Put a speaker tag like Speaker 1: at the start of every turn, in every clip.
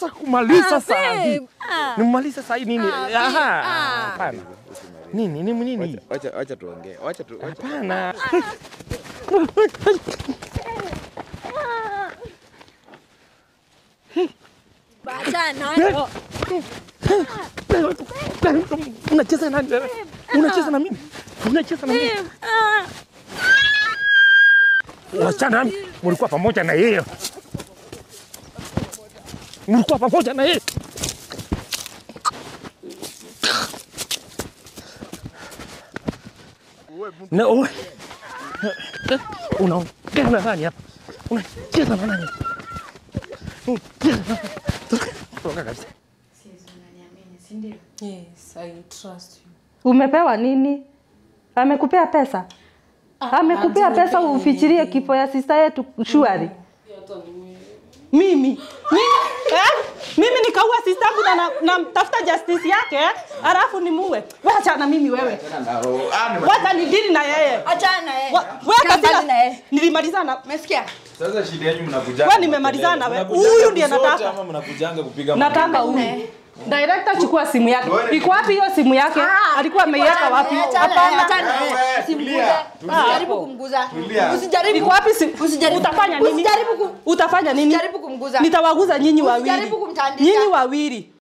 Speaker 1: Nataka kumaliza
Speaker 2: Ah,
Speaker 1: saa hii.
Speaker 2: babe. Ah.
Speaker 1: Nimaliza saa hii nini?
Speaker 2: Ah, babe.
Speaker 1: Aha.
Speaker 2: Ah.
Speaker 1: Hapana. Nini? Nini nini?
Speaker 3: Wacha- Wacha wacha tuongee. Wacha tu wacha.
Speaker 1: Hapana.
Speaker 2: Bachana.
Speaker 1: Unacheza na nani? Unacheza na mimi? Unacheza na mimi?
Speaker 2: Babe. Ah.
Speaker 1: Wasichana mlikuwa pamoja na yeye. Mlikuwa pamoja na yeye. Na wewe unaongea na nani hapa? Unacheza na nani? Unacheza na nani? Toka kabisa.
Speaker 4: Yes, I trust you.
Speaker 5: Umepewa nini? Amekupea pesa? Amekupea pesa ufichirie kifo ya sista yetu shwari?
Speaker 4: Mimi mimi eh? mimi nikaua sister yangu na na- namtafuta justice yake eh? alafu nimuue. Wacha na mimi wewe. Wacha nidili na yeye.
Speaker 2: Achana na yeye.
Speaker 4: Wa- Wewe
Speaker 2: Kaa mbali na
Speaker 4: kabila
Speaker 2: yeye.
Speaker 4: nilimalizana.
Speaker 2: Umesikia?
Speaker 3: Sasa shida yenu mnakujanga.
Speaker 4: Wewe nimemalizana na wewe.
Speaker 3: Mnakujanga
Speaker 4: Huyu ndiye
Speaker 3: kusote
Speaker 4: nataka.
Speaker 3: Ama mnakujanga kupiga
Speaker 4: Nataka huyu. Director chukua simu yake. Iko wapi hiyo simu yake? Alikuwa ameiweka wapi?
Speaker 2: Achana na yeye,
Speaker 4: Hapana.
Speaker 2: achana na yeye.
Speaker 3: Wewe,
Speaker 2: Usimguze.
Speaker 3: tulia, tulia.
Speaker 2: Usijaribu kumguza.
Speaker 3: Tulia.
Speaker 2: Usijaribu.
Speaker 4: Iko wapi simu?
Speaker 2: Usijaribu.
Speaker 4: Utafanya nini?
Speaker 2: Usijaribu kum-
Speaker 4: Utafanya nini?
Speaker 2: Usijaribu kumguza.
Speaker 4: Nitawaguza nyinyi wawili.
Speaker 2: Usijaribu kumtandika.
Speaker 4: Nyinyi wawili.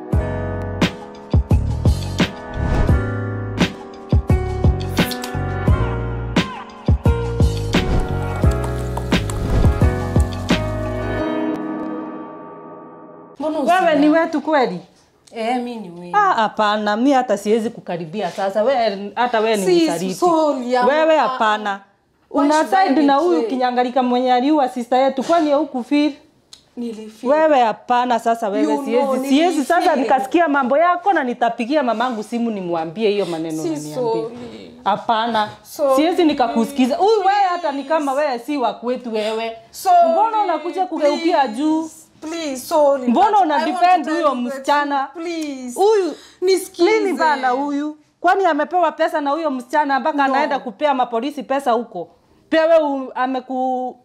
Speaker 5: Mbona wewe ni wetu kweli?
Speaker 4: Eh, mimi ni wewe. Ah, hapana, mimi hata siwezi kukaribia sasa. Wewe hata wewe ni
Speaker 5: Si,
Speaker 4: msaliti.
Speaker 5: sorry, ama-
Speaker 4: Wewe hapana. Una
Speaker 5: should I
Speaker 4: side na
Speaker 5: betray?
Speaker 4: huyu kinyangalika mwenye aliua sister yetu kwani huku feel?
Speaker 5: Nilifeel.
Speaker 4: Wewe hapana sasa wewe
Speaker 5: You know,
Speaker 4: siwezi siwezi sasa
Speaker 5: nilifeel.
Speaker 4: nikasikia mambo yako na nitapigia mamangu simu nimwambie hiyo maneno
Speaker 5: Si
Speaker 4: unaniambia.
Speaker 5: sorry.
Speaker 4: Hapana.
Speaker 5: Sorry.
Speaker 4: Siwezi nikakusikiza. Huyu wewe hata ni kama wewe si wa kwetu wewe.
Speaker 5: Sorry,
Speaker 4: Mbona unakuja kugeukia juu?
Speaker 5: Please, sorry.
Speaker 4: Mbona
Speaker 5: but
Speaker 4: una
Speaker 5: I want
Speaker 4: defend
Speaker 5: to
Speaker 4: huyo
Speaker 5: tell you the
Speaker 4: msichana?
Speaker 5: truth. Please.
Speaker 4: Huyu
Speaker 5: Nisikize.
Speaker 4: nini bana huyu? Kwani amepewa pesa na huyo msichana mpaka
Speaker 5: No.
Speaker 4: anaenda kupea mapolisi pesa huko? Pia wewe ameku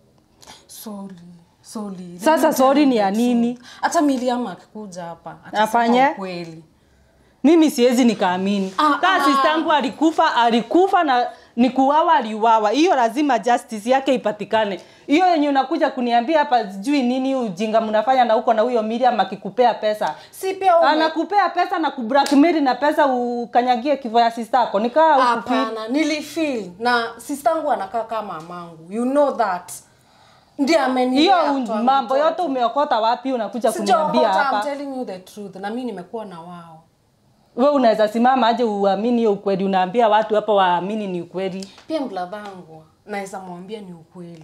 Speaker 5: Sorry. Sorry.
Speaker 4: Sasa sorry ni ya nini?
Speaker 5: Hata Miriam akikuja hapa atasema
Speaker 4: Afanye?
Speaker 5: ukweli.
Speaker 4: Mimi siwezi nikaamini.
Speaker 5: Ah,
Speaker 4: Kama
Speaker 5: ah.
Speaker 4: sister yangu alikufa, alikufa na ni kuuawa aliuawa. Hiyo lazima justice yake ipatikane. Hiyo yenye unakuja kuniambia hapa sijui nini ujinga mnafanya na huko na huyo Miriam akikupea pesa.
Speaker 5: Si pia ume-
Speaker 4: Anakupea pesa na kublackmail na pesa ukanyagie kifo ya sister yako. Nikaa huku feel.
Speaker 5: Hapana, nilifeel na sistangu anakaa kama mamangu. You know that. Ndiye amenilea
Speaker 4: Hiyo
Speaker 5: kutoa
Speaker 4: mambo
Speaker 5: mtoto.
Speaker 4: yote umeokota wapi unakuja kuniambia
Speaker 5: Sijaokota, I'm
Speaker 4: hapa?
Speaker 5: telling you the truth. Na mimi nimekuwa na wao.
Speaker 4: We unaweza simama aje uamini hiyo ukweli? Unaambia watu hapa waamini ni ukweli?
Speaker 5: Pia mladhangu naweza mwambia ni ukweli.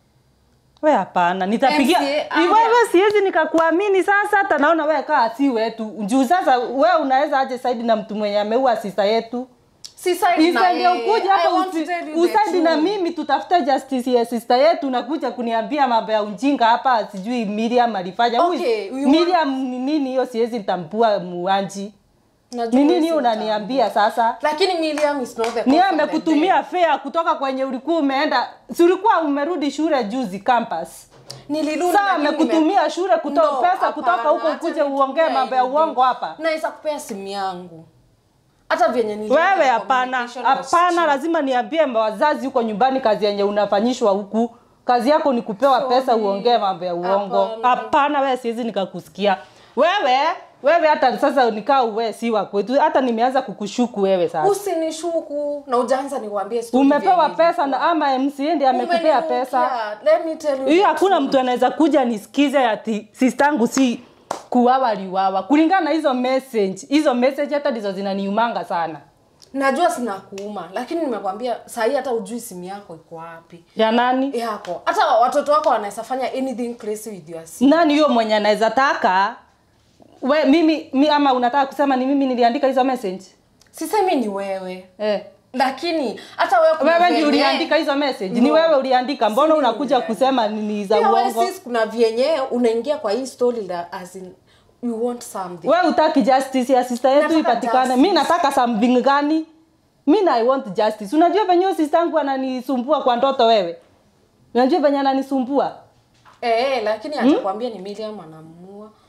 Speaker 4: We hapana, nitapigia
Speaker 5: MCA,
Speaker 4: Ni wewe, siwezi nikakuamini sasa. Hata naona wewe kaa si wetu juu. Sasa wewe unaweza aje saidi na mtu mwenye ameua sista yetu?
Speaker 5: Si side na
Speaker 4: Isaidi
Speaker 5: yeye.
Speaker 4: ukuja
Speaker 5: I
Speaker 4: hapa
Speaker 5: want to
Speaker 4: usi-
Speaker 5: tell you the
Speaker 4: usaidi na
Speaker 5: truth.
Speaker 4: mimi tutafute justice ya sister yetu, nakuja kuniambia mambo ya ujinga hapa, sijui Miriam alifanya. Huyu-
Speaker 5: Okay, you
Speaker 4: Miriam ni nini hiyo? Siwezi nitambua muanji
Speaker 5: Najua
Speaker 4: ni nini
Speaker 5: wewe si
Speaker 4: unaniambia sasa?
Speaker 5: Lakini Miriam is not the
Speaker 4: ni
Speaker 5: cause of the
Speaker 4: amekutumia fare kutoka kwenye ulikuwa umeenda si ulikuwa umerudi shule juzi campus
Speaker 5: death. Nilirudi
Speaker 4: saa
Speaker 5: lakini
Speaker 4: amekutumia shule kutoka
Speaker 5: No,
Speaker 4: pesa kutoka
Speaker 5: hapana,
Speaker 4: huko
Speaker 5: acha
Speaker 4: ukuje
Speaker 5: nikupee
Speaker 4: uongee mambo ya
Speaker 5: hivi.
Speaker 4: uongo hapa
Speaker 5: Naweza kupea simu yangu. Hata vyenye niliona
Speaker 4: wewe hapana
Speaker 5: communication was
Speaker 4: hapana
Speaker 5: cheap.
Speaker 4: lazima niambie wazazi huko nyumbani kazi yenye unafanyishwa huku kazi yako ni kupewa pesa uongee mambo ya uongo
Speaker 5: Hapana.
Speaker 4: hapana wewe siwezi nikakusikia wewe wewe hata sasa nikaa uwe si wa kwetu hata nimeanza kukushuku wewe sasa
Speaker 5: Usinishuku na ujaanza niwaambie story
Speaker 4: umepewa
Speaker 5: vyenye
Speaker 4: pesa na ama MCA ndiye amekupea
Speaker 5: Umenirukia.
Speaker 4: pesa
Speaker 5: Let me tell you
Speaker 4: hiyo
Speaker 5: the
Speaker 4: hakuna
Speaker 5: truth.
Speaker 4: mtu anaweza kuja nisikize ati sistangu si kuwawa liwawa kulingana na hizo message hizo message hata ndizo zinaniumanga sana
Speaker 5: najua sina kuuma lakini nimekwambia sahii hata ujui simu yako iko wapi
Speaker 4: ya nani
Speaker 5: yako hata watoto wako wanaweza fanya anything crazy with your sim
Speaker 4: nani huyo mwenye anaweza taka we mimi mi, ama unataka kusema ni mimi niliandika hizo message
Speaker 5: sisemi ni wewe
Speaker 4: eh.
Speaker 5: lakini hata wewe kuna
Speaker 4: wewe ndio
Speaker 5: vyenye-
Speaker 4: uliandika hizo message ni
Speaker 5: No.
Speaker 4: wewe uliandika mbona
Speaker 5: Si
Speaker 4: unakuja
Speaker 5: mimi
Speaker 4: kusema ni ni za
Speaker 5: Pia wewe
Speaker 4: uongo
Speaker 5: sis kuna vyenye unaingia kwa hii story la as in you want something
Speaker 4: we utaki justice ya sister yetu
Speaker 5: Nataka
Speaker 4: ipatikane
Speaker 5: justice.
Speaker 4: mi nataka something gani mi na i want justice unajua venye huyo sister yangu ananisumbua kwa ndoto wewe unajua venye ananisumbua
Speaker 5: eh, eh, lakini atakwambia ni Miriam anamua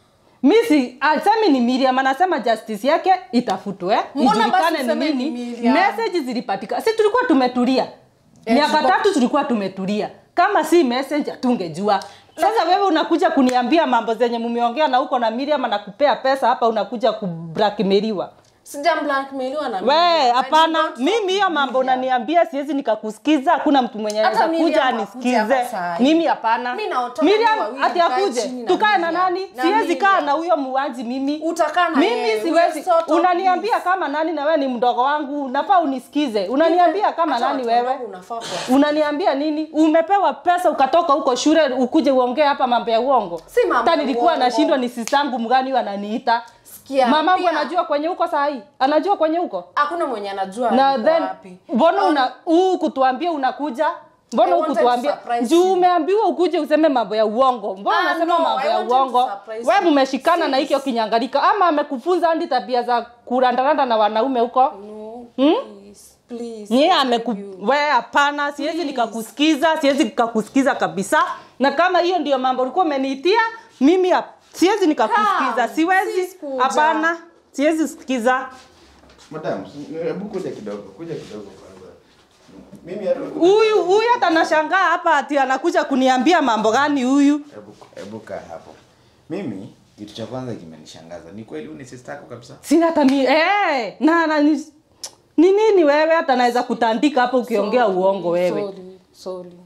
Speaker 4: mi si asemi ni Miriam anasema justice yake itafutwe
Speaker 2: Mbona basi
Speaker 4: ijulikane ni
Speaker 2: useme ni
Speaker 4: nini
Speaker 2: Miriam?
Speaker 4: message zilipatikana si tulikuwa tumetulia miaka
Speaker 2: tulikuwa-
Speaker 4: tatu tulikuwa tumetulia kama si message hatungejua sasa wewe unakuja kuniambia mambo zenye mumeongea na huko na Miriam anakupea pesa hapa unakuja kublackmailiwa
Speaker 2: Sija blackmailiwa na
Speaker 4: we
Speaker 2: Miriam.
Speaker 4: hapana
Speaker 2: I did not
Speaker 4: mimi hiyo mambo
Speaker 2: Miriam.
Speaker 4: unaniambia siwezi nikakusikiza hakuna mtu mwenye
Speaker 2: Hata
Speaker 4: anaweza kuja
Speaker 2: Miriam hakuja hapa
Speaker 4: anisikize
Speaker 2: saa hii.
Speaker 4: mimi hapana
Speaker 2: Mimi na watoto
Speaker 4: Miriam
Speaker 2: wawili
Speaker 4: ati
Speaker 2: tukae
Speaker 4: akuje
Speaker 2: chini na
Speaker 4: tukae na
Speaker 2: Miriam.
Speaker 4: nani
Speaker 2: Na
Speaker 4: siwezi kaa
Speaker 2: Miriam.
Speaker 4: na huyo muwaji mimi
Speaker 2: Utakaa na
Speaker 4: mimi
Speaker 2: yeye.
Speaker 4: siwezi
Speaker 2: We sort of
Speaker 4: unaniambia
Speaker 2: please.
Speaker 4: kama nani na wewe ni mdogo wangu nafaa unisikize unaniambia kama
Speaker 2: Hata
Speaker 4: nani
Speaker 2: watu
Speaker 4: wewe
Speaker 2: wadogo unafaa kuwa-
Speaker 4: unaniambia nini umepewa pesa ukatoka huko shule ukuje uongee hapa mambo ya uongo
Speaker 2: Si mambo
Speaker 4: hata
Speaker 2: ya
Speaker 4: nilikuwa
Speaker 2: uongo.
Speaker 4: nashindwa ni sistangu mgani huyu ananiita
Speaker 2: Sikia,
Speaker 4: mamangu
Speaker 2: pia-
Speaker 4: anajua kwenye huko saa hii anajua kwenye huko
Speaker 2: hakuna mwenye anajua
Speaker 4: na
Speaker 2: yuko
Speaker 4: then
Speaker 2: wapi.
Speaker 4: mbona una huu kutuambia unakuja mbona
Speaker 2: I wanted to
Speaker 4: ukutuambia
Speaker 2: surprise
Speaker 4: juu
Speaker 2: you.
Speaker 4: umeambiwa ukuje useme mambo ya uongo mbona
Speaker 2: Ah,
Speaker 4: unasema
Speaker 2: no,
Speaker 4: mambo
Speaker 2: I
Speaker 4: ya
Speaker 2: wanted to
Speaker 4: uongo
Speaker 2: surprise
Speaker 4: we
Speaker 2: you.
Speaker 4: mumeshikana na
Speaker 2: Sis.
Speaker 4: hikyo kinyangalika ama amekufunza hadi tabia za kurandaranda na wanaume huko
Speaker 2: No, please, please,
Speaker 4: nyie
Speaker 2: I
Speaker 4: ameku
Speaker 2: beg you.
Speaker 4: we hapana siwezi
Speaker 2: Please.
Speaker 4: nikakusikiza siwezi nikakusikiza kabisa na kama hiyo ndio mambo ulikuwa umeniitia mimi hap- siwezi nikakusikiza
Speaker 2: Come,
Speaker 4: siwezi
Speaker 2: sis kuja.
Speaker 4: hapana siwezi sikiza
Speaker 3: Madam, hebu kuja kidogo, kuja kidogo kwanza. Mimi hata
Speaker 4: huyu huyu hata nashangaa hapa ati anakuja kuniambia mambo gani huyu
Speaker 3: hebu hebu kaa hapo. Mimi kitu cha kwanza kimenishangaza. Ni kweli huyu ni sister yako kabisa?
Speaker 4: sina hata mi eh, na, na ni, ni nini wewe hata naweza kutandika hapa ukiongea
Speaker 2: Sorry,
Speaker 4: uongo wewe
Speaker 2: sorry, sorry.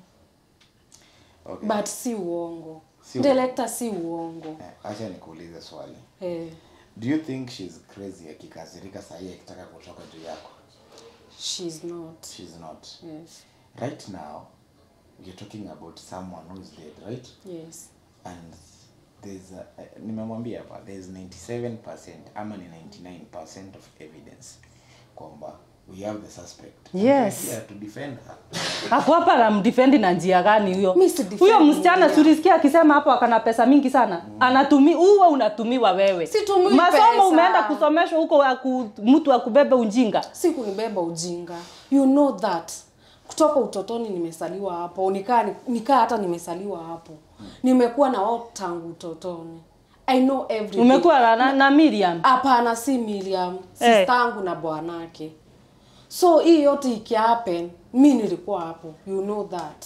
Speaker 3: Okay.
Speaker 2: but si uongo
Speaker 3: Si uongo.
Speaker 2: director si uongo
Speaker 3: Eh, acha nikuulize swali.
Speaker 2: eh,
Speaker 3: Do you think she's crazy akikasirika saa hii akitaka kutoka juu yako?
Speaker 2: she's not
Speaker 3: She's not.
Speaker 2: yes
Speaker 3: Right now, you're talking about someone who's dead, right?
Speaker 2: yes
Speaker 3: and there's a, uh, nimemwambia hapa there's 97% ama ni 99% of evidence kwamba we have the suspect And
Speaker 4: Yes.
Speaker 3: we're here to defend her
Speaker 4: ako hapa namdefendi na njia gani huyo
Speaker 2: Mi si defend
Speaker 4: huyo msichana
Speaker 2: Miriam.
Speaker 4: surisikia akisema hapo akana pesa mingi sana anatumi uwe unatumiwa wewe
Speaker 2: Situmiwi
Speaker 4: masomo
Speaker 2: pesa.
Speaker 4: umeenda kusomeshwa huko aku, mtu akubebe ujinga
Speaker 2: si kunibeba ujinga you know that kutoka utotoni nimesaliwa hapo nikaa nikaa hata nimesaliwa hapo nimekuwa na wao tangu utotoni i know everything
Speaker 4: umekuwa na, na, na Miriam
Speaker 2: hapana si Miriam
Speaker 4: Eh.
Speaker 2: sistangu na bwanake so hii yote ikihappen mi nilikuwa hapo you know that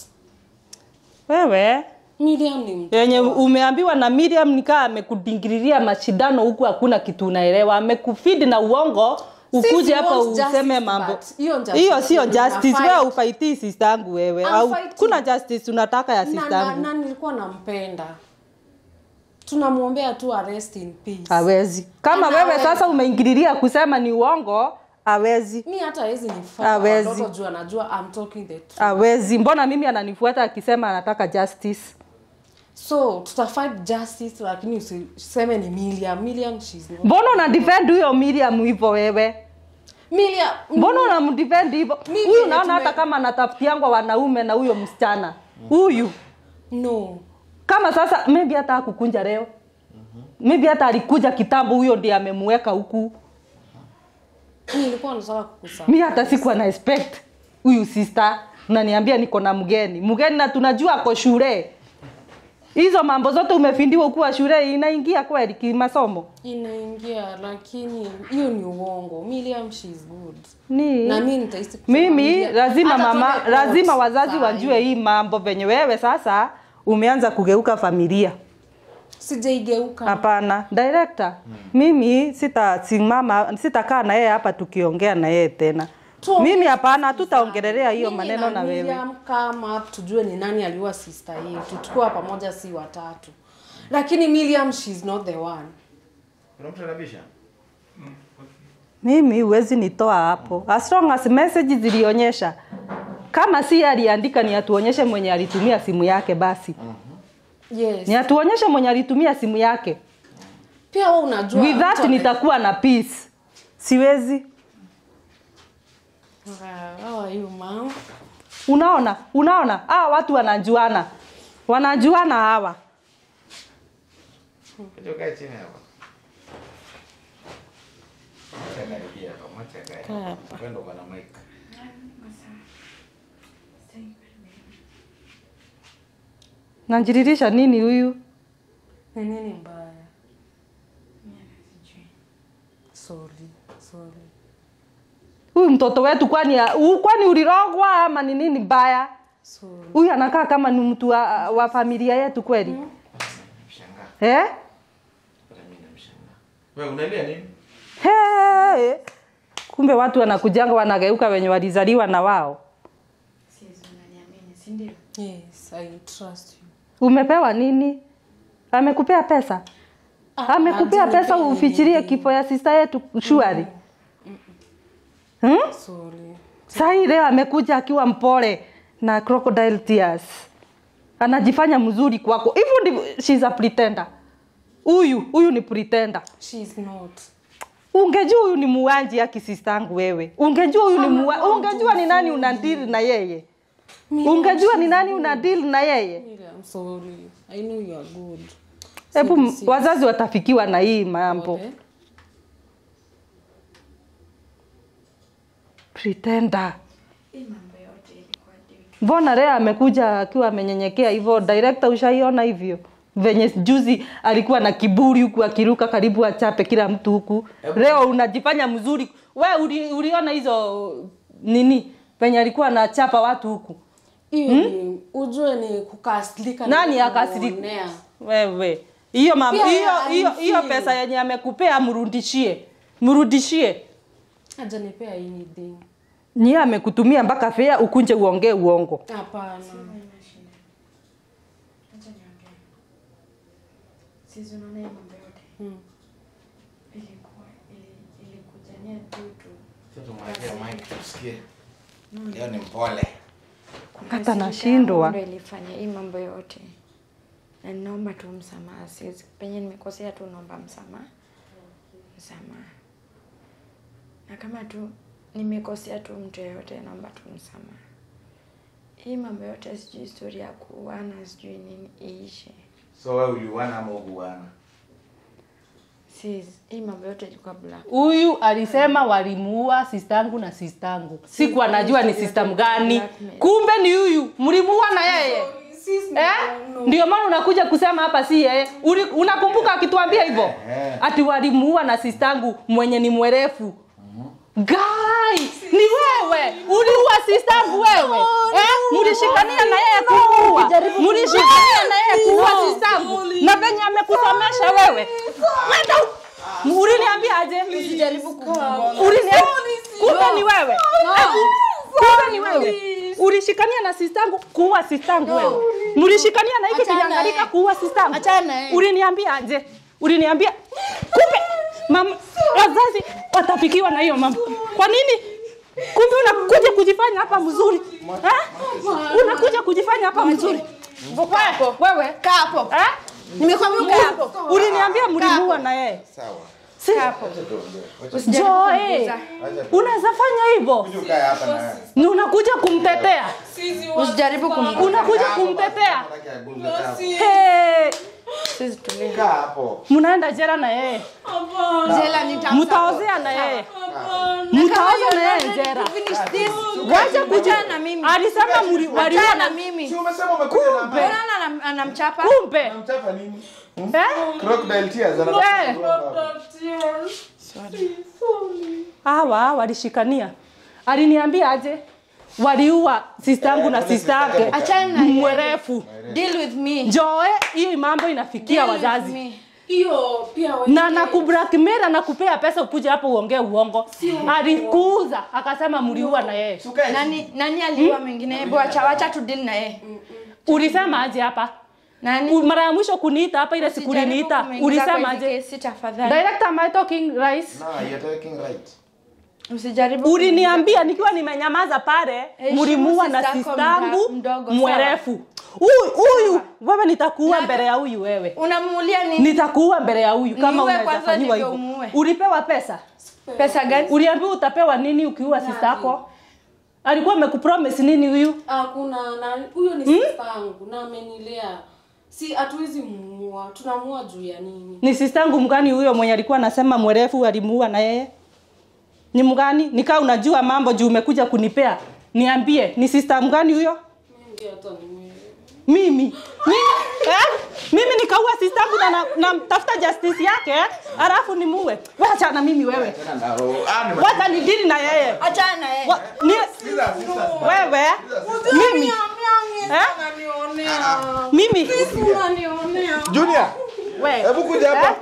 Speaker 4: wewe
Speaker 2: Miriam ni mtu
Speaker 4: yenye umeambiwa na Miriam nikaa amekudingiriria mashindano huku hakuna kitu unaelewa amekufidi na uongo ukuje hapa
Speaker 2: want
Speaker 4: useme
Speaker 2: justice,
Speaker 4: mambo
Speaker 2: but hiyo justice
Speaker 4: hiyo sio
Speaker 2: ndio
Speaker 4: justice
Speaker 2: tunafai.
Speaker 4: wewe ufaitii sister yangu wewe
Speaker 2: I'm
Speaker 4: au
Speaker 2: fighting.
Speaker 4: kuna justice unataka ya
Speaker 2: na,
Speaker 4: sister
Speaker 2: na,
Speaker 4: yangu
Speaker 2: na nilikuwa nampenda tunamwombea tu arrest in peace
Speaker 4: hawezi kama
Speaker 2: Anaweza.
Speaker 4: wewe sasa umeingililia kusema ni uongo hawezi
Speaker 2: mi hata hawezi nifuata
Speaker 4: Hawezi.
Speaker 2: watoto juu anajua I'm talking the truth.
Speaker 4: hawezi mbona mimi ananifuata akisema anataka justice
Speaker 2: so tutafight justice lakini usiseme ni Miriam Miriam she's not
Speaker 4: mbona una defend huyo Miriam hivyo wewe
Speaker 2: Miriam
Speaker 4: mbona unamdefend hivyo
Speaker 2: Mimi
Speaker 4: huyu
Speaker 2: yenye
Speaker 4: naona
Speaker 2: tume-
Speaker 4: hata kama anatafutiangwa wanaume na huyo msichana huyu
Speaker 2: no
Speaker 4: kama sasa maybe hata akukunja leo maybe hata alikuja kitambo huyo ndiye amemweka huku
Speaker 2: mi nilikuwa nataka kukusa
Speaker 4: mi hata sikuwa na expect huyu sister unaniambia niko na mgeni mgeni na tunajua ako shule hizo mambo zote umefindiwa kuwa shule inaingia kweli kimasomo
Speaker 2: inaingia lakini hiyo ni uongo Miriam she's good
Speaker 4: ni
Speaker 2: na mi nitahisi kusema
Speaker 4: mimi
Speaker 2: Miriam-
Speaker 4: lazima
Speaker 2: hata
Speaker 4: mama
Speaker 2: tuende
Speaker 4: lazima
Speaker 2: court
Speaker 4: wazazi
Speaker 2: saa
Speaker 4: wajue
Speaker 2: hii.
Speaker 4: hii mambo venye wewe sasa umeanza kugeuka familia
Speaker 2: sijaigeuka
Speaker 4: hapana director mimi sitasimama sitakaa na yeye hapa tukiongea na yeye tena
Speaker 2: Tu-
Speaker 4: mimi hapana hatutaongelelea hiyo
Speaker 2: Mimi
Speaker 4: maneno na wewe
Speaker 2: Miriam come up tujue ni nani aliua sister yetu tukiwa pamoja si watatu lakini Miriam she's not the one
Speaker 3: kuna mtu anabisha
Speaker 4: mimi huwezi nitoa hapo as long as message zilionyesha kama si aliandika ni atuonyeshe mwenye alitumia simu yake basi
Speaker 2: yes
Speaker 4: ni atuonyeshe mwenye alitumia simu yake
Speaker 2: pia wewe unajua
Speaker 4: with that
Speaker 2: mtu ame-
Speaker 4: nitakuwa na peace siwezi
Speaker 2: Ah, how are you mom
Speaker 4: unaona unaona hawa watu wanajuana wanajuana hawa
Speaker 3: kuja ukae chini hapa Mwacha karibia hapa, mwacha kae
Speaker 2: Kaa
Speaker 3: hapa.
Speaker 2: hapa.
Speaker 3: Kwenda uko na mic.
Speaker 4: najiririsha nini huyu
Speaker 2: ni nini mbaya sorry sorry
Speaker 5: huyu mtoto wetu kwani u- kwani ulirogwa ama ni nini mbaya
Speaker 2: sorry
Speaker 5: huyu anakaa kama ni mtu wa, wa familia yetu kweli
Speaker 3: Mshangaa.
Speaker 5: eh?
Speaker 3: Hata mimi namshangaa. Wewe unalia nini?
Speaker 5: Hey. kumbe watu wanakujanga wanageuka wenye walizaliwa na wao
Speaker 6: Siwezi unaniamini, si ndio?
Speaker 2: yes i trust you
Speaker 5: umepewa nini amekupea pesa
Speaker 2: Ah,
Speaker 5: amekupea
Speaker 2: hajanipea
Speaker 5: pesa ufichirie
Speaker 2: anything.
Speaker 5: kifo ya sista yetu shwari hmm?
Speaker 2: sorry
Speaker 5: sahii leo amekuja akiwa mpole na crocodile tears anajifanya mzuri kwako hivyo ndivyo she's a pretender huyu huyu ni pretender
Speaker 2: she's not
Speaker 5: ungejua huyu ni muanji ya kisistangu wewe ungejua huyu ni mua, ungejua ni nani unadili na yeye ungejua ni nani unadili na yeye
Speaker 2: Miriam, i'm sorry i know you are good
Speaker 5: hebu
Speaker 2: Si-
Speaker 5: m-
Speaker 2: si-
Speaker 5: wazazi watafikiwa na hii mambo
Speaker 2: pole.
Speaker 5: pretender
Speaker 6: Hii mambo yote ilikuwa due to
Speaker 5: mbona leo amekuja akiwa amenyenyekea hivyo director ushaiona hivyo venye juzi alikuwa na kiburi huku akiruka karibu achape kila mtu huku leo unajifanya mzuri we uli, uliona hizo nini venye alikuwa anachapa watu huku
Speaker 2: hiyo ni ujue ni kukasirika na
Speaker 5: nani akasirika
Speaker 2: kuonea.
Speaker 5: wewe hiyo mam-
Speaker 2: Pia
Speaker 5: hiyo hiyo
Speaker 2: alifeel.
Speaker 5: hiyo pesa yenye amekupea mrudishie mrudishie
Speaker 2: hajanipea anything
Speaker 5: nyie amekutumia mpaka fea ukunje uongee uongo
Speaker 2: hapana
Speaker 6: Acha niongee. Siwezi unaona hii mambo yote
Speaker 2: Hmm.
Speaker 6: ilikuwa ili, ilikujania due to
Speaker 3: Sasa tumwekee mic tusikie. Leo ni mpole.
Speaker 5: hata nashindwa
Speaker 6: Ndio ilifanya hii mambo yote, na ninaomba tu msamaha. Siwezi penye nimekosea tu, naomba msamaha, msamaha. Na kama tu nimekosea tu mtu yeyote, naomba tu msamaha. Hii mambo yote, sijui story ya kuuana, sijui nini iishe.
Speaker 3: So wewe uliuana ama ukuuana?
Speaker 6: Sis, hii mambo yote ilikuwa black.
Speaker 5: huyu alisema walimuua sistangu na sistangu siku anajua ni sistam gani kumbe ni huyu mlimuua na yeye eh? ndio maana unakuja kusema hapa si yeye Uli- unakumbuka akituambia hivyo
Speaker 3: Eh.
Speaker 5: ati walimuua na sistangu mwenye ni mwerefu Guy, ni wewe uliua sistangu wewe eh? mlishikania na yeye kumuua mlishikania na yeye kuua sistangu na venye amekusomesha wewe Wenda u- uliniambia aje Ulini- kumbe ni wewe Eh, kumbe ni wewe ulishikania na sistangu kuua sistangu wewe mlishikania na hiki kijangalika kuua sistangu uliniambia aje uliniambia kumbe mama wazazi watafikiwa na hiyo mambo kwa nini kumbe unakuja kujifanya hapa mzuri eh? unakuja kujifanya hapa mzuri wewe wewe
Speaker 7: Kaa hapo.
Speaker 5: eh?
Speaker 7: Nimekwambia ukae hapo.
Speaker 5: uliniambia mlimuua na yeye
Speaker 3: Sawa.
Speaker 5: Si- Joe, unaweza fanya hivyo
Speaker 3: Kuja ukae hapa na wewe.
Speaker 5: ni unakuja kumtetea
Speaker 7: Usijaribu kum
Speaker 5: unakuja kumtetea
Speaker 3: Hataki aguze kaa.
Speaker 5: hey,
Speaker 6: Sisi tulia.
Speaker 3: Kaa hapo.
Speaker 5: mnaenda jera na yeye
Speaker 7: jela nita
Speaker 5: mtaozea na yeye mtaoza na yeye jera
Speaker 7: finish this.
Speaker 5: wacha kuja
Speaker 7: Achana na mimi.
Speaker 5: alisema mli- waliua
Speaker 7: Achana
Speaker 5: na
Speaker 7: na mimi.
Speaker 3: Si umesema umekuja na ambaye?
Speaker 7: Mbona anam- anamchapa?
Speaker 5: kumbe
Speaker 3: Unamchapa nini?
Speaker 5: eh?
Speaker 3: Crocodile tears anataka
Speaker 5: Eh.
Speaker 3: kugonga.
Speaker 5: hawa walishikania aliniambia aje waliua sistangu na sista yake
Speaker 7: Achana na yeye.
Speaker 5: mwerefu
Speaker 7: Deal with me.
Speaker 5: joe hii mambo inafikia
Speaker 7: Deal with
Speaker 5: wazazi
Speaker 7: me.
Speaker 2: hiyo pia we-
Speaker 5: na nakublackmail anakupea pesa ukuje hapo uongee uongo alikuuza akasema mliua na yeye
Speaker 3: Sukae.
Speaker 7: Nani nani aliua mwingine? Hebu acha wacha tu deal na yeye.
Speaker 5: ulisema aje hapa
Speaker 7: Nani?
Speaker 5: U- mara ya mwisho kuniita hapa ile siku
Speaker 7: Usijaribu
Speaker 5: uliniita
Speaker 7: kumuingiza kwa
Speaker 5: ulisema
Speaker 7: hizi
Speaker 5: aje
Speaker 7: kesi tafadhali.
Speaker 5: director am I talking rice
Speaker 3: No, you're talking right.
Speaker 7: Usijaribu.
Speaker 5: uliniambia nikiwa nimenyamaza pale
Speaker 7: Heshimu
Speaker 5: mlimuua na
Speaker 7: sister yako
Speaker 5: sistangu
Speaker 7: mda- mdogo, sawa?
Speaker 5: mwerefu huyu huyu wewe nitakuua mbele ya huyu wewe
Speaker 7: Unamuulia nini?
Speaker 5: nitakuua mbele ya huyu kama
Speaker 7: Niue
Speaker 5: unaweza
Speaker 7: kwanza
Speaker 5: fanyiwa
Speaker 7: ndivyo
Speaker 5: hivyo
Speaker 7: umuue.
Speaker 5: ulipewa pesa
Speaker 7: Pesa gani?
Speaker 5: uliambiwa utapewa nini ukiua sista yako alikuwa amekupromise nini huyu
Speaker 2: hakuna na huyo ni sister yangu na amenilea si hatuwezi muua tunamuua juu ya nini
Speaker 5: ni sistangu mgani huyo mwenye alikuwa anasema mwerefu alimuua na yeye ni mgani nikaa unajua mambo juu umekuja kunipea niambie ni sista mgani huyo
Speaker 2: mingi hata nime
Speaker 4: mimi mimi eh? mimi nikaua sistangu na na- namtafuta justice yake alafu nimuue wacha na mimi wewe
Speaker 3: Tena ndaro. Ah, ni
Speaker 4: wacha nidili na yeye
Speaker 6: Achana na yeye.
Speaker 4: Wa- ni- wewe mimi eh? mimi
Speaker 1: Junior,
Speaker 4: we
Speaker 1: hebu kuja hapa.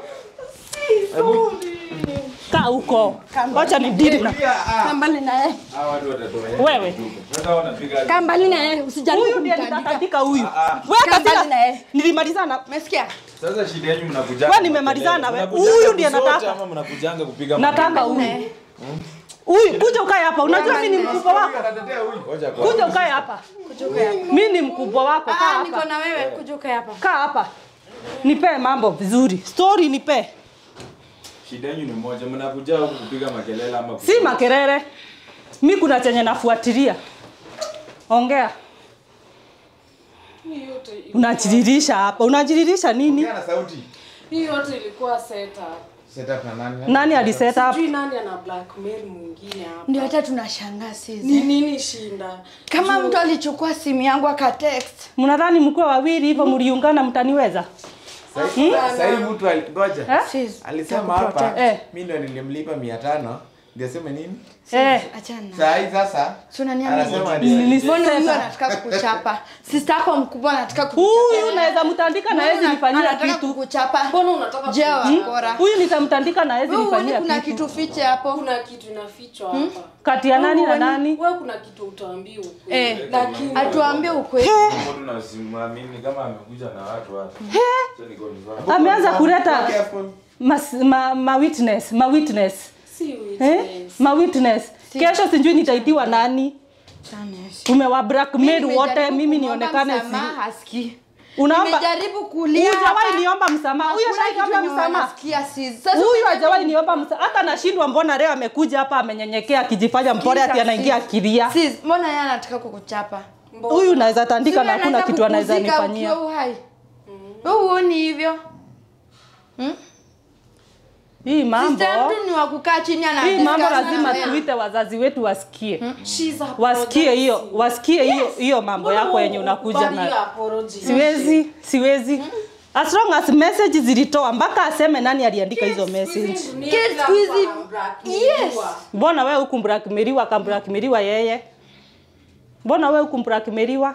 Speaker 4: kaa huko wacha nidili na
Speaker 6: Kaa mbali na yeye.
Speaker 3: Hawa watu watatoa.
Speaker 4: wewe
Speaker 3: Sasa wanapiga
Speaker 6: Kaa mbali na yeye. Usijaribu
Speaker 4: huyu ndiye
Speaker 6: kumtandika.
Speaker 4: nitatandika huyu
Speaker 6: Kaa
Speaker 4: wewe
Speaker 6: mbali na yeye.
Speaker 4: kasira nilimalizana
Speaker 6: Umesikia?
Speaker 3: Sasa shida yenu mnakuja.
Speaker 4: Wewe nimemalizana na wewe. Huyu ndiye nataka.
Speaker 3: Ama mnakujanga kupiga
Speaker 4: nataka huyu huyu kuja ukae hapa unajua mimi ni mkubwa wako
Speaker 3: Anatetea huyu. Ngoja kwa.
Speaker 4: kuja ukae hapa mimi ni mkubwa wako kaa
Speaker 6: Ah, niko
Speaker 4: hapa
Speaker 6: na wewe. Kuja ukae hapa.
Speaker 4: kaa hapa nipe mambo vizuri story nipe
Speaker 3: Shida yenu ni moja, mnakuja huku kupiga makelele ama
Speaker 4: si makerere mi kuna chenye nafuatilia ongea
Speaker 2: Hii yote ilikuwa-
Speaker 4: unajiririsha hapa unajiririsha nini
Speaker 3: na sauti.
Speaker 2: hii yote ilikuwa setup.
Speaker 3: Setup na nani?
Speaker 4: nani aliset up
Speaker 2: Sijui nani ana blackmail mwingine hapa.
Speaker 6: Ndio hata tunashangaa
Speaker 2: Ni
Speaker 6: sisi.
Speaker 2: nini shinda?
Speaker 6: Kama mtu alichukua simu yangu akatext.
Speaker 4: mnadhani mkuwa wawili hivyo mliungana mtaniweza
Speaker 3: Sasa hii mtu alingoja.
Speaker 4: Eh?
Speaker 6: Sis,
Speaker 3: Alisema hapa
Speaker 4: Eh.
Speaker 3: mimi ndo nilimlipa 500 ndio sema nini?
Speaker 4: eh
Speaker 6: achana. na-
Speaker 3: Saa hii sasa
Speaker 6: Si unaniamini?
Speaker 3: anasema
Speaker 4: Nili-
Speaker 3: ni
Speaker 6: Mbona huyu
Speaker 4: Sasa.
Speaker 6: anataka kukuchapa? Sister yako mkubwa anataka kukuchapa.
Speaker 4: huyu naweza mtandika na hezi nifanyia
Speaker 6: Anataka
Speaker 4: kitu
Speaker 6: kukuchapa.
Speaker 2: Mbona unataka
Speaker 6: Je,
Speaker 2: kujua?
Speaker 6: wakora.
Speaker 4: huyu nitamtandika na hezi
Speaker 6: Wewe huoni
Speaker 4: nifanyia
Speaker 6: kuna
Speaker 4: kitu
Speaker 6: kitu fiche hapo?
Speaker 2: Kuna kitu inafichwa hapa.
Speaker 4: kati ya nani na nani
Speaker 2: Wewe kuna kitu utaambiwa ukweli.
Speaker 6: Eh,
Speaker 2: Lakini
Speaker 6: atuambie ukweli.
Speaker 3: mtu nasimamini kama amekuja na watu hapa. Sasa niko nivaa.
Speaker 4: ameanza kuleta
Speaker 3: Careful.
Speaker 4: mas, ma, ma witness ma witness
Speaker 2: si
Speaker 4: eh?
Speaker 2: witness.
Speaker 4: ma witness kesho sijui nitaitiwa nani umewa blackmail wote mimi nionekane si
Speaker 6: haski.
Speaker 4: unaomba
Speaker 6: Nimejaribu kulia.
Speaker 4: hujawahi
Speaker 6: hapa.
Speaker 4: niomba msamaha huyo
Speaker 6: Hakuna
Speaker 4: shaiomba
Speaker 6: kitu yenye
Speaker 4: msamaha
Speaker 6: wanasikia sisi. Sasa
Speaker 4: huyu
Speaker 6: unajua
Speaker 4: hajawahi niomba msamaha hata nashindwa mbona leo amekuja hapa amenyenyekea akijifanya mpole ati
Speaker 6: Sikiza,
Speaker 4: anaingia
Speaker 6: sis.
Speaker 4: akilia
Speaker 6: Sis, mbona yeye anataka kukuchapa?
Speaker 4: huyu naweza tandika
Speaker 6: Si
Speaker 4: na
Speaker 6: wewe
Speaker 4: hakuna
Speaker 6: anataka
Speaker 4: kitu anaweza
Speaker 6: kupumzika
Speaker 4: nifanyia
Speaker 6: ukiwa uhai. Wewe huoni hivyo?
Speaker 4: hii mambo
Speaker 6: Sister mtu ni wa kukaa chini ana
Speaker 4: hii mambo
Speaker 6: discuss na
Speaker 4: lazima
Speaker 6: wewe.
Speaker 4: tuite wazazi wetu wasikie
Speaker 2: She's
Speaker 4: wasikie hiyo
Speaker 2: apologizing.
Speaker 4: wasikie hiyo hiyo mambo
Speaker 2: Mbona
Speaker 4: yako yenye unakuja
Speaker 2: ukubali
Speaker 4: na
Speaker 2: hiyo apology?
Speaker 4: siwezi siwezi as long as message zilitoa mpaka aseme nani aliandika hizo message
Speaker 2: Hizi dunia
Speaker 6: Kids
Speaker 2: kila
Speaker 6: siku hizi-
Speaker 2: mtu anablackmailiwa.
Speaker 6: Yes.
Speaker 4: mbona wewe hukumbrakmeriwa akambrakmeriwa yeye mbona wewe hukumbrakmeriwa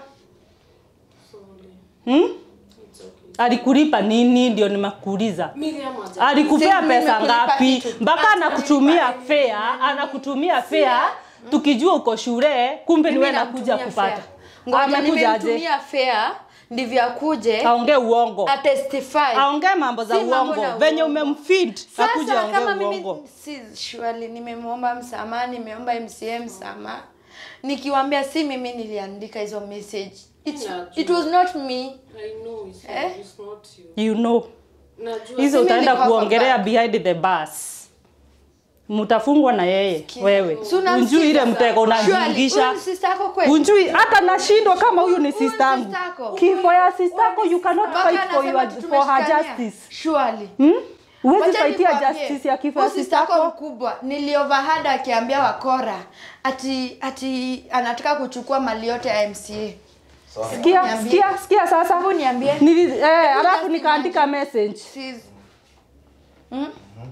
Speaker 4: hmm? alikulipa nini ndio nimakuuliza
Speaker 2: Miriam haja-
Speaker 4: alikupea
Speaker 6: Sisi
Speaker 4: pesa
Speaker 6: nimekulipa
Speaker 4: ngapi
Speaker 6: kitu.
Speaker 4: mpaka anakutumia fea anakutumia fea tukijua uko shule kumbe niwe
Speaker 6: Mimi
Speaker 4: nakuja
Speaker 6: namtumia
Speaker 4: kupata
Speaker 6: fare. Ngoja
Speaker 4: amekuja aje
Speaker 6: nimemtumia fare ndivyo akuje
Speaker 4: aongee uongo
Speaker 6: atestify.
Speaker 4: aongee mambo za
Speaker 6: Si mambo
Speaker 4: uongo
Speaker 6: na
Speaker 4: venye
Speaker 6: uongo.
Speaker 4: umemfeed akuja
Speaker 6: Sasa kama
Speaker 4: aongee
Speaker 6: mimi
Speaker 4: uongo
Speaker 6: si surely nimemwomba msamaha, nimeomba MCA msamaha. Nikiwaambia si mimi niliandika hizo message. It's,
Speaker 2: Najua.
Speaker 6: it was not me.
Speaker 2: I know it's,
Speaker 6: Eh?
Speaker 2: it's not you.
Speaker 4: you know
Speaker 2: Najua.
Speaker 4: hizo
Speaker 6: Mimi
Speaker 4: utaenda
Speaker 6: niko
Speaker 4: kuongelea
Speaker 6: hapa.
Speaker 4: behind the bus mtafungwa na yeye wewe
Speaker 6: Si unamsikiza
Speaker 4: unjui ile
Speaker 6: sasa?
Speaker 4: mtego
Speaker 6: Surely,
Speaker 4: unazingisha
Speaker 6: huyu ni sister yako kweli?
Speaker 4: unjui hata nashindwa kama huyu ni
Speaker 6: Huyu ni
Speaker 4: sistangu
Speaker 6: sister yako.
Speaker 4: kifo ya sistako you cannot
Speaker 6: Mpaka
Speaker 4: fight for,
Speaker 6: anasema
Speaker 4: your,
Speaker 6: tu
Speaker 4: for her
Speaker 6: tumeshikania.
Speaker 4: justice
Speaker 6: Surely.
Speaker 4: hmm? huwezi
Speaker 6: Wacha
Speaker 4: fightia
Speaker 6: nikwambie,
Speaker 4: justice ya kifo ya
Speaker 6: huyu sister yako
Speaker 4: sistako
Speaker 6: mkubwa nilioverheard akiambia wakora ati ati anataka kuchukua mali yote ya MCA.
Speaker 4: sikia
Speaker 6: Niambie.
Speaker 4: sikia sikia sasa
Speaker 6: Hebu niambie.
Speaker 4: Nili, eh, alafu
Speaker 6: just
Speaker 4: nikaandika message
Speaker 6: Sis. Hmm?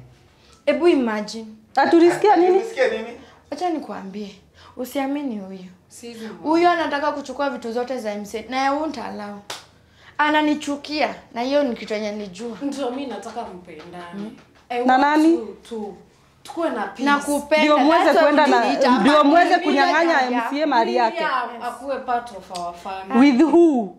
Speaker 6: Ebu imagine.
Speaker 4: atulisikia nini
Speaker 3: Umesikia nini?
Speaker 6: Acha nikwambie. Usiamini huyu.
Speaker 2: Sisi
Speaker 6: Huyu anataka kuchukua vitu zote za MCA na yeye won't allow. Ananichukia na hiyo ni kitu yenye nilijua.
Speaker 2: ndio mi nataka mpendane. I
Speaker 4: Na
Speaker 2: want
Speaker 4: nani?
Speaker 2: you to- tukuwe na peace.
Speaker 6: Na kupenda.
Speaker 4: ndio mweze
Speaker 6: That's why
Speaker 4: kwenda na
Speaker 6: uliniita hapa.
Speaker 4: ndio mweze
Speaker 6: Mimi
Speaker 4: kunyang'anya
Speaker 6: naja.
Speaker 4: MCA mali yake
Speaker 2: Miriam akuwe part of our family.
Speaker 4: with who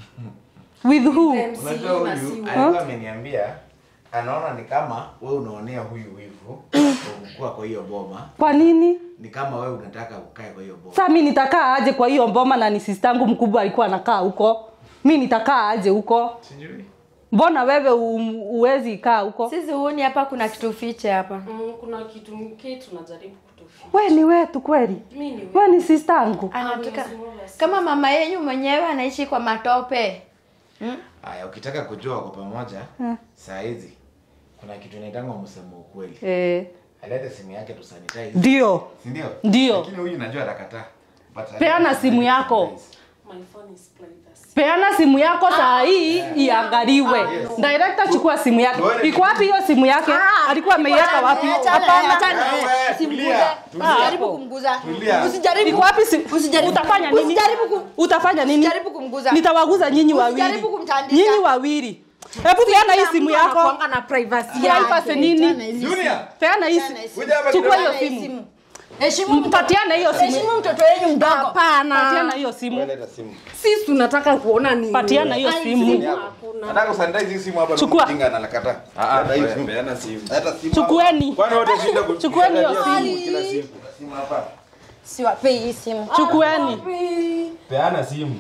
Speaker 4: with who
Speaker 2: MC
Speaker 3: Unajua
Speaker 2: na si
Speaker 3: huyu
Speaker 2: wewe.
Speaker 3: alikuwa ameniambia anaona ni kama wewe unaonea huyu wivu kuwa kwa hiyo boma,
Speaker 4: kwa nini
Speaker 3: ni kama wewe unataka ukae kwa hiyo boma.
Speaker 4: sa mi nitakaa aje kwa hiyo mboma na ni sistangu mkubwa alikuwa anakaa huko mi nitakaa aje huko
Speaker 3: Sijui.
Speaker 4: mbona wewe u- uwezi kaa huko
Speaker 6: Sisi huoni hapa kuna kitu fiche hapa.
Speaker 2: Mm, kuna kitu mke tunajaribu kutofia.
Speaker 4: we ni wetu kweli
Speaker 2: Mi ni
Speaker 4: we ni sistangu
Speaker 6: Anataka
Speaker 2: Ah, ni
Speaker 6: kama mama yenyu mwenyewe anaishi kwa matope.
Speaker 3: Haya, ukitaka kujua kwa pamoja saa hizi kuna kitu inaitangwa msemo ukweli.
Speaker 4: Eh,
Speaker 3: Alete simu yake tu sanitize.
Speaker 4: ndio
Speaker 3: Si ndio?
Speaker 4: Ndio.
Speaker 3: Lakini huyu najua atakataa. But
Speaker 4: peana
Speaker 3: alete
Speaker 4: simu yako
Speaker 3: sanitize.
Speaker 2: My phone is privacy.
Speaker 5: peana simu yako saa hii iangaliwe director chukua simu yake iko wapi hiyo simu yake alikuwa ameiweka wapi hapana
Speaker 7: Usijaribu kumguza.
Speaker 5: iko
Speaker 7: Usijaribu.
Speaker 5: wapi simu
Speaker 7: Usijaribu.
Speaker 5: utafanya nini
Speaker 7: Usijaribu ku-
Speaker 5: utafanya nini
Speaker 7: Usijaribu kumguza.
Speaker 5: nitawaguza nyinyi wawili
Speaker 7: Usijaribu kumtandika.
Speaker 5: nyinyi wawili hebu peana hii simu yako
Speaker 2: Anakuanga na privacy yake.
Speaker 5: privacy nini
Speaker 3: Junior,
Speaker 5: peana hii
Speaker 7: Peana hii
Speaker 5: simu
Speaker 3: kuja hapa
Speaker 5: chukua
Speaker 3: kidogo.
Speaker 5: hiyo simu
Speaker 7: Heshimu mtoto.
Speaker 5: mpatiane hiyo simu
Speaker 7: Heshimu mtoto wenu mdogo.
Speaker 5: patiana
Speaker 2: Hapana.
Speaker 5: hiyo simu
Speaker 3: Leta simu.
Speaker 2: Sisi tunataka kuona nini?
Speaker 5: patiana hiyo simu
Speaker 3: Nataka kusanitize hii simu hapa
Speaker 5: Chukua.
Speaker 3: na mjinga analakataa.
Speaker 8: Ah,
Speaker 3: Leta hii
Speaker 8: ah,
Speaker 3: simu.
Speaker 8: peana simu.
Speaker 3: Leta simu.
Speaker 5: chukueni
Speaker 8: Kwani wote shinda ku-
Speaker 5: Chukueni hiyo
Speaker 8: kuangalia
Speaker 5: simu.
Speaker 8: kila siku.
Speaker 3: Simu hapa.
Speaker 7: Siwapei hii simu.
Speaker 5: chukueni
Speaker 8: Peana simu.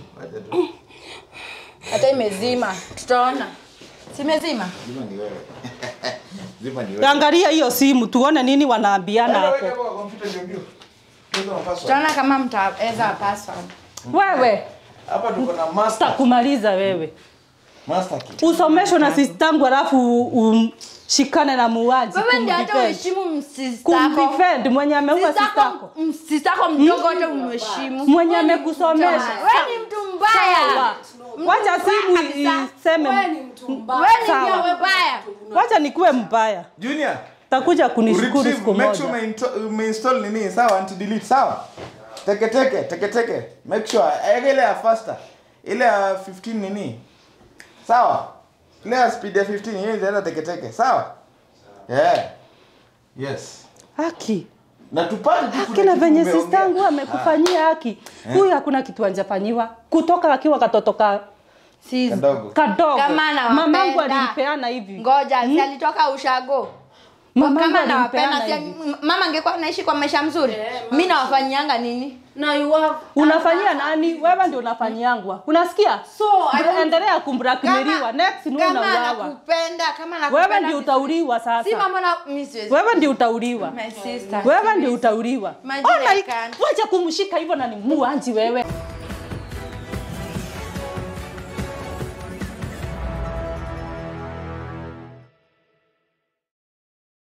Speaker 7: Hata imezima. Tutaona. Simezima.
Speaker 3: Zima ni wewe. Zima ni wewe.
Speaker 5: angalia hiyo simu tuone nini wanaambiana
Speaker 3: Weka
Speaker 5: hapo
Speaker 3: kwa kompyuta ndio ndio. Hizo password.
Speaker 7: Tutaona kama mtaweza password.
Speaker 5: wewe
Speaker 3: Hapa tuko na master.
Speaker 5: sitakumaliza wewe
Speaker 3: Master key.
Speaker 5: usomeshwe na sistangu alafu umshikane na muuaji
Speaker 7: Wewe ndio hata
Speaker 5: kumdefend.
Speaker 7: uheshimu msistako.
Speaker 5: kumdefend mwenye ameua sistako
Speaker 7: Sistako, msistako mdogo wote umheshimu.
Speaker 5: mwenye amekusomesha
Speaker 7: Wewe ni mtu mbaya.
Speaker 5: Sawa. wacha simu
Speaker 7: kabisa.
Speaker 5: iseme
Speaker 2: Wewe ni mtu mbaya.
Speaker 7: Wewe ni
Speaker 5: Sawa.
Speaker 7: mtu mbaya.
Speaker 5: wacha nikuwe mbaya
Speaker 3: Junior.
Speaker 5: takuja kunishukuru
Speaker 3: Retrieve,
Speaker 5: siku
Speaker 3: make sure
Speaker 5: moja
Speaker 3: umeinto- umeinstall nini sawa anti delete sawa teke teke teke teke make sure eka ile ya faster ile ya 15 nini sawa ile ya speed ya 15 hiyo inaenda teke teke sawa yeah yes
Speaker 5: haki
Speaker 3: na tupande tu
Speaker 5: haki
Speaker 3: kuna
Speaker 5: na
Speaker 3: kitu
Speaker 5: venye
Speaker 3: umeongea.
Speaker 5: sistangu amekufanyia haki huyu hakuna kitu anjafanyiwa kutoka akiwa katoto ka
Speaker 7: Si
Speaker 3: kadogo
Speaker 5: kadogo
Speaker 7: Kama anawapenda.
Speaker 5: mamangu alimpeana hivi
Speaker 7: ngoja, si alitoka ushago.
Speaker 5: Mamangu
Speaker 7: kama
Speaker 5: alimpeana
Speaker 7: nawapenda, si
Speaker 5: hivi.
Speaker 7: m- mama angekuwa anaishi kwa maisha mzuri. Mimi nawafanyianga nini?
Speaker 2: Na you have
Speaker 5: unafanyia nani wewe ndio unafanyiangwa unasikia
Speaker 2: So, I don't-
Speaker 5: endelea kumbrakmeliwa next ni wewe
Speaker 7: kama
Speaker 5: unauawa
Speaker 7: anakupenda, kama anakupenda.
Speaker 5: wewe ndio
Speaker 7: si-
Speaker 5: utauliwa
Speaker 7: Si
Speaker 5: sasa
Speaker 7: mambo na mimi siwezi.
Speaker 5: wewe ndio utauliwa
Speaker 7: My sister.
Speaker 5: wewe ndio utauliwa
Speaker 7: Imagine
Speaker 5: ona
Speaker 7: I
Speaker 5: hii-
Speaker 7: can't.
Speaker 5: wacha kumshika hivyo na ni muanji wewe